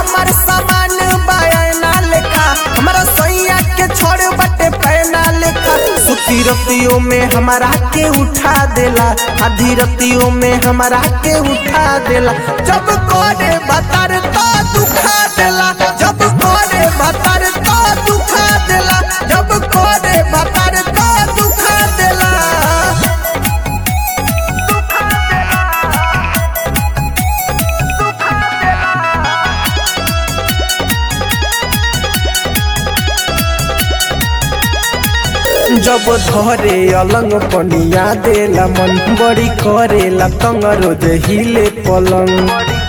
हमर सामान बयाना लेखा हमारा सैया के छोड़ बटे पैना लेखा सुती रतियों में हमारा के उठा देला आधी रतियों में हमारा के उठा देला जब कोने बतर तो दुखा देला जब कोने बतर तो दुखा देला जब कोने बतर तो दुखा देला जब धरे अलंग पनिया देला मन बड़ी करेला तंग रोज हिले पलंग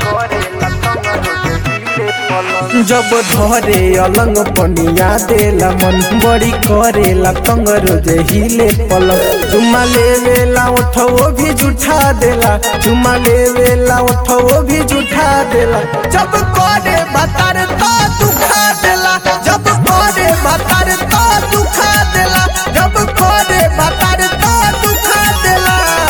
जब धरे अलंग पनिया देला मन बड़ी करेला तंग रोज हिले पलंग चुमा लेवेला उठो भी जुठा देला चुमा लेवेला उठो भी जुठा देला जब कोने बतर तो दुखा देला जब कोने बतर तो दुखा देला जब कोने बतर तो दुखा देला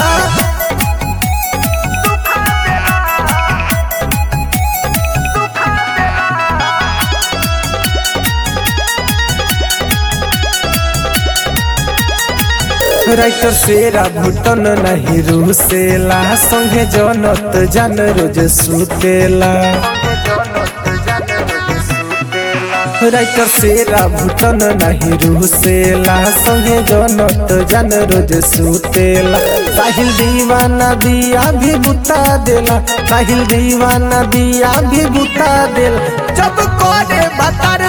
राइटर सेरा भुटन नहीं रूसेला संगे जनत जान रोज सुतेला राइटर सेरा भुटन नहीं रूसेला संगे जनत जान रोज सुतेला साहिल दीवाना दिया भी बुता देला साहिल दीवाना दिया भी बुता देला जब कोने बतर